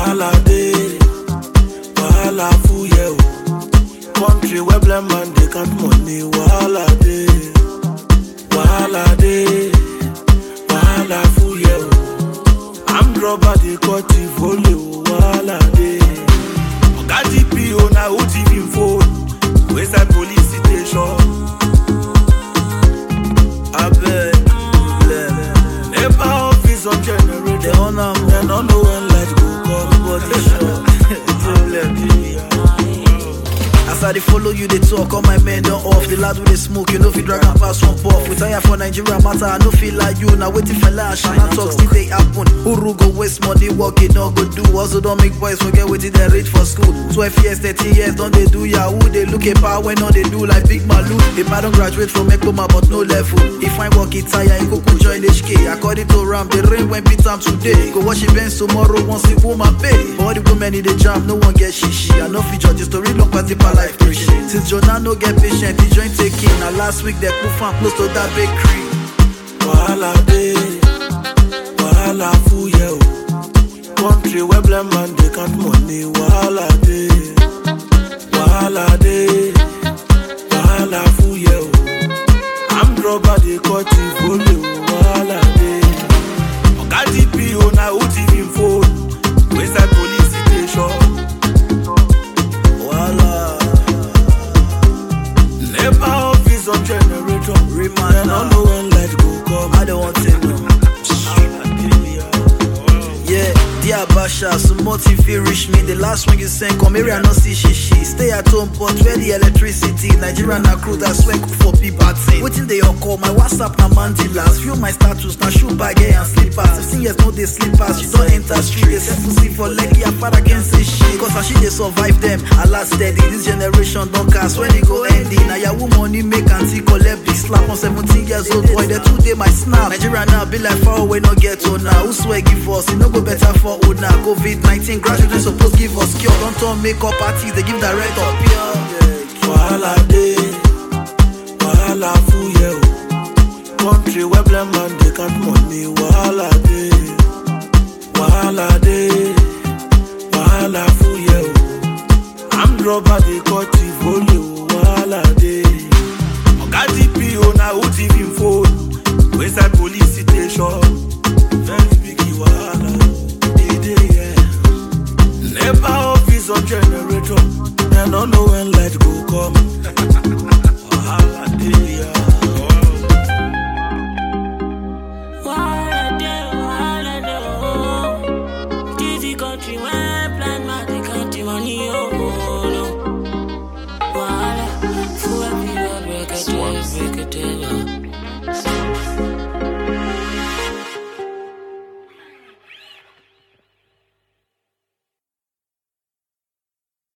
Wahala dey, wahala full yeah o. Country where blind man dey count money, wahala dey, wahala dey, wahala full yeah o. Armed robber dey cut the volley o, wahala dey. Oga DPO na who thief him phone, wey side police station. Abeg, NEPA office on generator. They on am, Dem no know when light go come. body sure. As I dey follow you, they talk, all my men don't off. The lad with the smoke, you know if you drag and pass one puff. We tire for Nigeria matter, I no feel like you. Now waiting for lash, and I talk still they happen. Uru go waste money, work it no go do. Also don't make boys forget what they reach for school. 12 years, 13 years, don't they do yahoo? They look at power when all they do like big malu. If I don't graduate from Ekpoma, but no level. If I work it tire, you go could join HK. According to Ram, the rain when beat time today. Go wash your bench tomorrow, once the woman pay. All the women in the jam, no one get shishi. I know feature the story long pass the life preaching. Since Jonah no get patient, the joint taking. Now last week they put fan close to that bakery. Wahala dey, wahala full yeah o. Country where blind man dey count money, wahala dey, wahala dey, wahala full yeah o. Armed robber dey cut the volley o, wahala dey. Oga DPO na who thief him phone, wey side police station. Voila. NEPA office on generator. Remind Dem no now. know when light go come. I don't want to know. Yeah, dear Basha, so motive fit reach me. The last one you sent, come here, I no see she she. Stay at home, but where the electricity? Nigeria na crew that swear cook for people. Waiting they all call my WhatsApp na mandilas. View my status na shoe bag eh, and slippers. 15 years no they slippers. You don't enter street. They set pussy for leg, your father can say shit. Cause as she they survive them, I last steady. This generation don't cast when it go ending. Now your money make auntie collect big slap on 17 years old boy. The two day my snap. Nigeria now be like far away, no get to now. Who swear give us? It no go better for old now. COVID 19 graduates supposed give us cure. Don't turn makeup parties, they give direct up here. Wahala dey, wahala full yeah o. Country where blind man dey count money, wahala dey, wahala dey, wahala full yeah o. Armed robber dey cut the volley o, wahala dey. Oga DPO na who thief him phone, wey side police station. Very big wahala e dey yeah. NEPA office on generator. Dem no know when light go come. Wahala dey yeah. Wahala dey, wahala dey, oh. This the country where